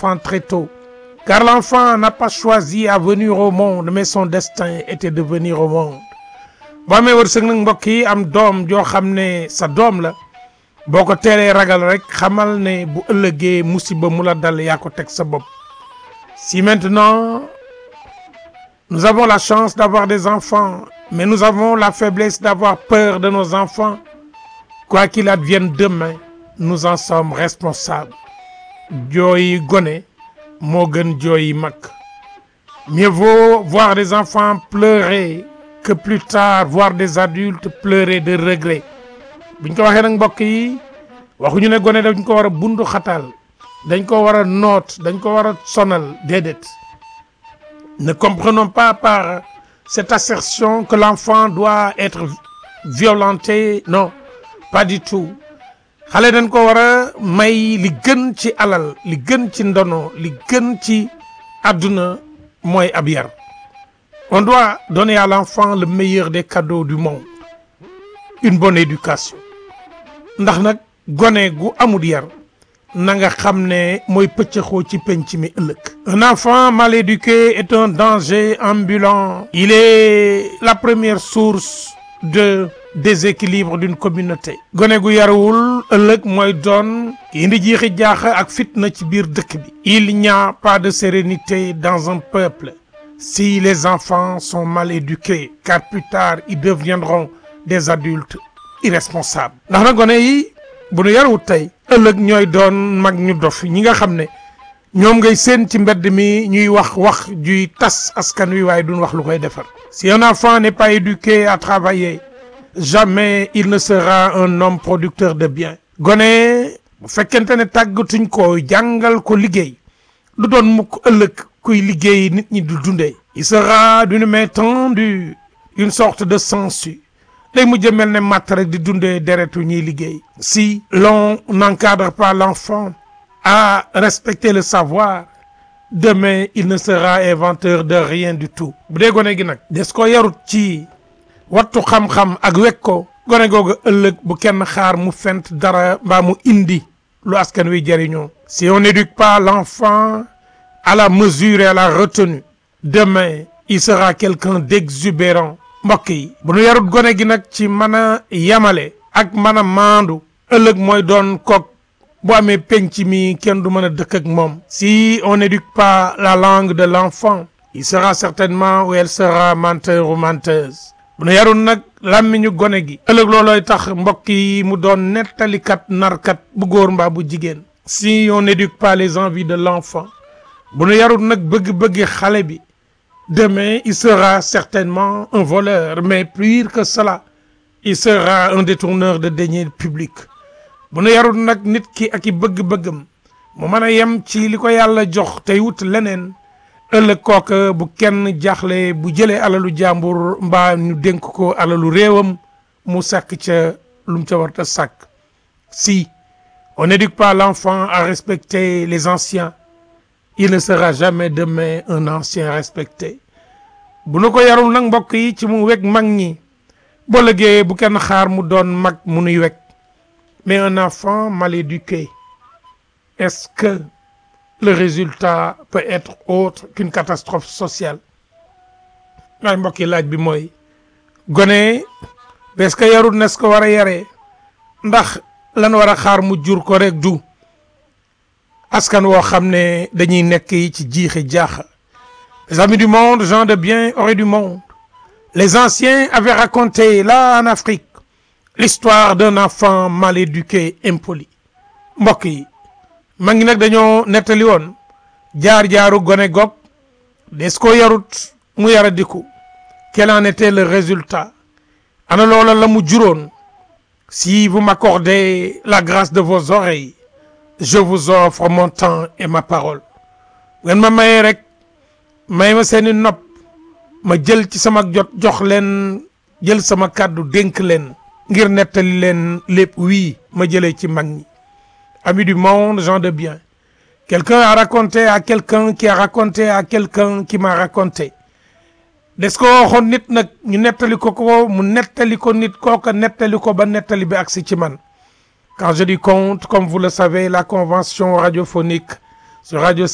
enfants très tôt car l'enfant n'a pas choisi à venir au monde mais son destin était de venir au monde boo amee wërsëg nag mbokk yi am doom joo xam ne sa doom la boo ko teelee ragal rek xamal ne bu ëllëgee musiba mu la dal yaa ko teg sa bopp si maintenant nous avons la chance d'avoir des enfants mais nous avons la faiblesse d'avoir peur de nos enfants quoi qu'il advienne demain nous en sommes responsables jooyi gone moo gën jooyi mag mieux vaut voir des enfants pleurer que plus tard voir des adultes pleurer de regret buñ ko waxee nag mbokk yi waxuñu ne gone dañ ko war a bundu xatal dañ ko war a noot dañ ko war a sonal déedéet ne comprenons pas par cette assertion que l'enfant doit être violenté non pas du tout xale dañ ko war a may li gën ci alal li gën ci ndono li gën ci àdduna mooy ab yar on doit donner à l'enfant le meilleur des cadeaux du monde une bonne éducation ndax nag gone gu amul yar na nga xam ne mooy pëccëxoo ci penc mi ëllëg un enfant mal éduqué est un danger ambulant il est la première source de déséquilibre d'une communauté gone gu yarawul ëllëg mooy doon ki indi jiixi jaaxa ak fitna ci biir dëkk bi il n'y a pas de sérénité dans un peuple si les enfants sont mal éduqués car plus tard ils deviendront des adultes irresponsables ndax na gone yi bu nu yarawut tey ëllëg ñooy doon mag ñu dof ñi nga xam ne ñoom ngay seen ci mbedd mi ñuy wax wax juy tas askan wi waaye duñ wax lu koy defar si un enfant n'est pas éduqué à travailler jamais il ne sera un homme producteur de biens gone bu fekkente ne tàggatuñ ko jàngal ko liggéey du doon mukk ëllëg kuy liggéey nit ñi du dundee il sera d'une main tendue une sorte de sangsue day mujj mel ne matt rek di dundee deretu ñiy liggéey si l'on n'encadre pas l'enfant à respecter le savoir demain il ne sera inventeur de rien du tout bu dee gone gi nag des ko yarut ci wattu xam-xam ak wek ko gone googu ëllëg bu kenn xaar mu fent dara mbaa mu indi lu askan wi jëriñoo si on n'éduque pas l'enfant à la mesure et à la retenue demain il sera quelqu'un d'exubérant mbokk yi bu nu yarut gone gi nag ci mën a yamale ak mën a maandu ëllëg mooy doon kook bu amee penc mi kenn du mën a dëkk ak moom si on n'éduque pas la langue de l'enfant il sera certainement ou elle sera menteur ou menteuse bu nu yarul nag làmmiñu gone gi ëllëg loolooy tax mbokk yi mu doon nettalikat narkat bu góor mbaa bu jigéen si on n'éduque pas les envies de l'enfant bu nu yarul nag bëgg-bëggi xale bi demain il sera certainement un voleur mais pire que cela il sera un détourneur de deniers publics bu nu yarul nag nit ki ak i bëgg-bëggam mu mën a yem ci li ko yàlla jox tey wut leneen ëllëg kooka bu kenn jaaxle bu jëlee alalu jàmbur mbaa ñu dénk ko alalu réewam mu sàkk ca lu mu ca war a sàkk si on n'éduque pas l'enfant à respecter les anciens il ne sera jamais demain un ancien respecté bu nu ko yarul nag mbokk yi ci mu weg mag ñi boo lëgee bu kenn xaar mu doon mag mu nuy weg mais un enfant mal éduqué est-ce que le résultat peut être autre qu'une catastrophe sociale waaye mbokk yi laaj bi mooy gone bes que yarul nes ko war a yaree ndax lan war a xaar mu jur ko rek du askan woo xam ne dañuy nekk yi ci jiixi jaaxa les amis du monde gens de bien auraient du monde les anciens avaient raconté là en Afrique l'histoire d'un enfant mal éduqué impoli mbokk yi ma ngi nag dañoo nettali woon jaar-jaaru gone gog des ko yarut mu yara diku quel en était le résultat ana loola la mu juróon si vous m'accordez la grâce de vos oreilles je vous offre mon temps et ma parole ngeen ma mayee rek may ma seeni nopp ma jël ci sama jot jox leen jël sama kàddu dénk leen ngir nettali leen lépp wii ma jëlee ci mag ñi amis du monde gens de bien quelqu'un a raconté à quelqu'un qui a raconté à quelqu'un qui m'a raconté des ko waxoon nit nag ñu nettali ko ko mu nettali ko nit kooka nettali ko ba nettali bi agsi ci man quand je dis conte comme vous le savez la convention radiophonique sur radio